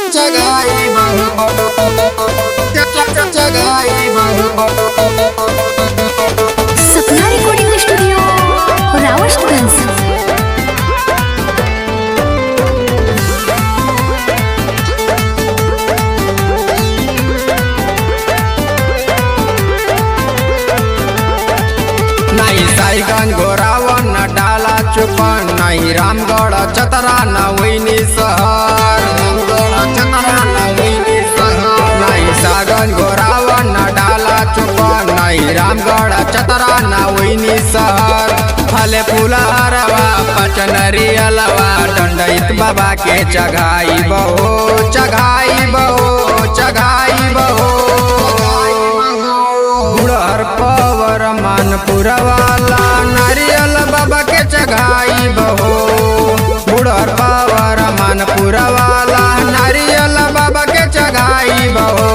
जगाई जगाई सपना recording studio रावळगंज नाही साईगंज गोरावन डाला चुपन नाही रामगड चतरा नवैनी सहर चतरा नवैनी सहर नाही सागन गोरावन डाला चुपन नाही रामगड चतरा नवैनी सहर फले फुला हरवा पचनरी अलवा दंडईत बाबा के चघाई बहो चघाई बहो चघाई बहो गुड़हर पवर मानपुरवाला नारियल बाबा के चघाई बहो गुड़हर पवर मानपुरवाला नारियल बाबा के चघाई बहो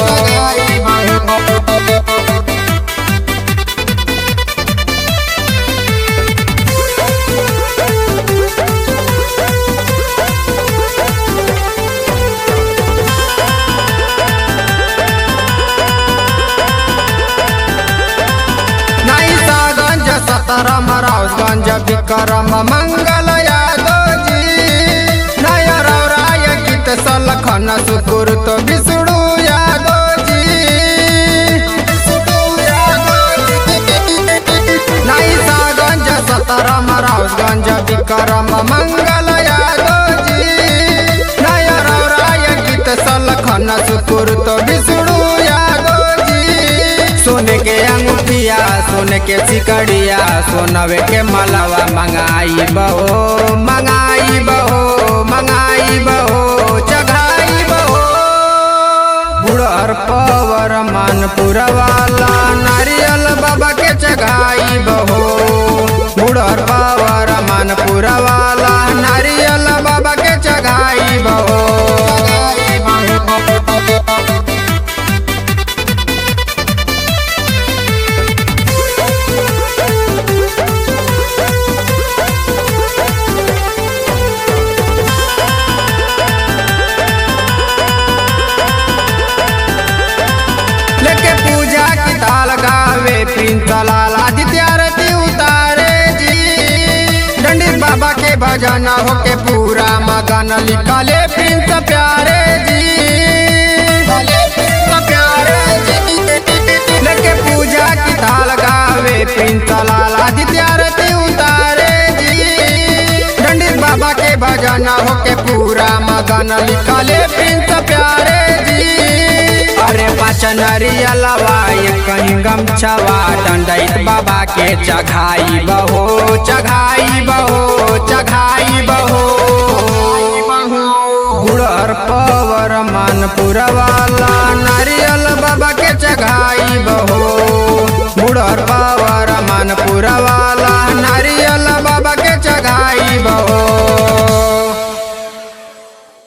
नाही सागंज सतरम रावगंज विक्रम मंगल यादवजी नय राय गीत सलखन सुकुर्त विष्णु यादवजी नाही सागंज सतरम रावगंज विक्रम मंगल यादवजी नय राय गीत सलखन सुकुर्त विष्णु यादवजी सोने के अंगूठिया सोने के सिकड़िया सोनवे के मलवा मंगाई बहो मंगाई बहो मंगाई बहो चघाई बहो बुढ़र पवर मानपुर वाला नारियल बाबा के चघाई बहो बुढ़र पवर मानपुर वाला नारियल बाबा के चघाई बहो लेके पूजा की ताल गावे प्रिंस लाल आदित्य आरती उतारे जी दंडित बाबा के भजन होके पूरा मगन लिखले प्रिंस प्यारे जी प्यारे जी लेके पूजा की ताल गावे प्रिंस लाल आदित्य आरती उतारे जी दंडित बाबा के भजन होके पूरा मगन लिखले प्रिंस प्यारे जी अरे पाचनरी अलवा ये कहीं गमछवा दंडित बाबा के चघाई बहो चघाई बहो चघाई बहो गुड़हर पवर मानपुर वाला नारियल बाबा के चघाई बहो गुड़हर पवर मानपुर वाला